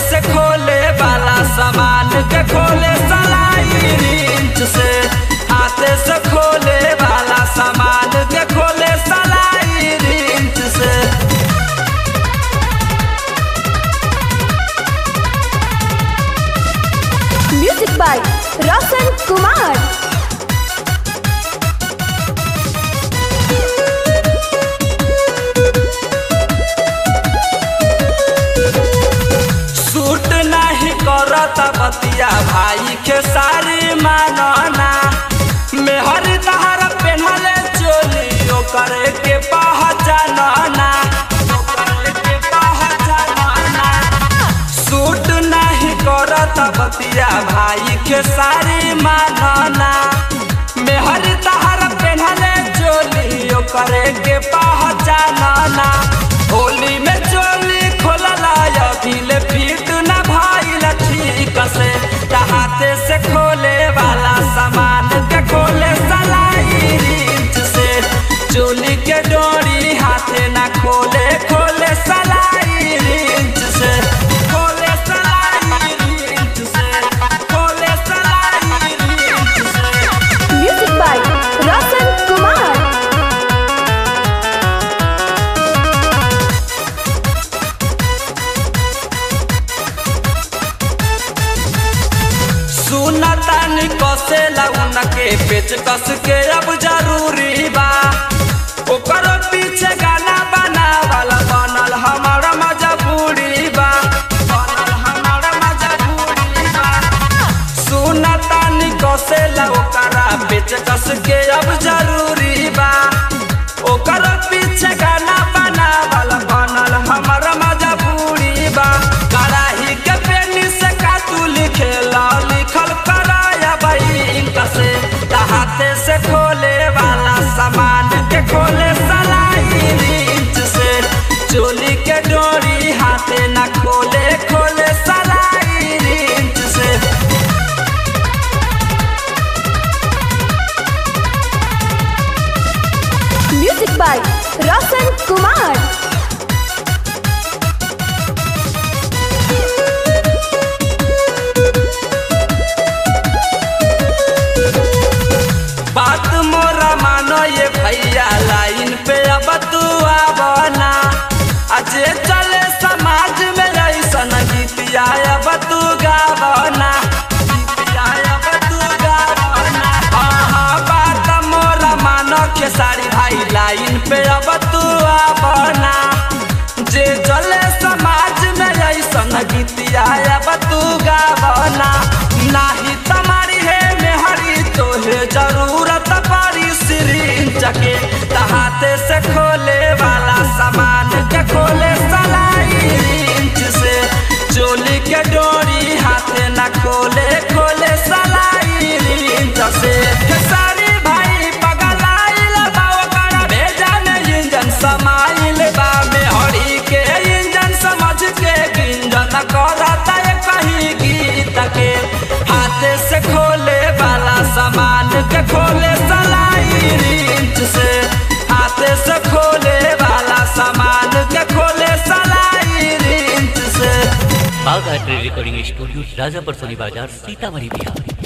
से खोले वाला सामान के खोले सलाई रिंच से हाथे से खोले वाला सामान के खोले सलाई रिंच से music by Roshan Kumar suit नहीं करत बतिया भाई के सारी मानना मेहर तहर पेन्हले चोली ओकर के पहचानना ओकर के पहचानना सूट नहीं करत बतिया भाई के सारी मानना मेहर तहर पेन्हले चोली ओकर के पहचानना होली में चोली खोलला अभिल फिट न भाईल ठीक से हाथे से खोले वाला सामान के खोले सलाई रिंच से चोली के डोरी हाथे न खोले खोले सलाई रिंच से खोले सलाई रिंच से खोले सलाई रिंच से म्यूजिक बाय रोशन कुमार सुनतानी कसे लगन के पेच कस के अब जरूरी बा ओकर पीछे गाना बनावल बनल हमर मजबूरी बा बनल हमर मजबूरी बा सुनतानी कसे ओकरा पेच कस के अब जरूरी बा ओकर पीछे गाना बनावल बनल हमर मजबूरी बा कराही के पेनी से का तू लिखेला लिखल कराया बैंक से हाथे से खोले वाला सामान के खोले सलाई रिंच से चोली के डोरी हाथे न खोले खोले सलाई रिंच से म्यूजिक बाय रोशन कुमार बात मोरा मानो ये भैया लाइन पे अब तू आवना अजे चले समाज में ऐसन गीतिया अब तू गावना गीतिया अब तू गावना हाँ हाँ बात मोरा मानो के सारी भाई लाइन पे अब तू आवना जे चले समाज में ऐसन गीतिया अब तू गावना नाही तुम्हारी है मेहरी तोहे जरूरत पड़ी सिरिंज के हाथे से खोले वाला सामान के खोले सलाई रिंच से चोली के डोरी हाथे न खोले खोले सलाई रिंच से खेसारी भाई पगलाइल बा ओकर भेजा में इंजन समाइल बा मेहरी के इंजन समझ के गिंजन करता है कहीं गीत के हाथे से खोले वाला सामान के खोले सलाई रिंच से हाथे से खोले वाला सामान के खोले सलाई रिंच से Bagh art recording studio Rajapur Soni बाजार सीतामढ़ी बिहार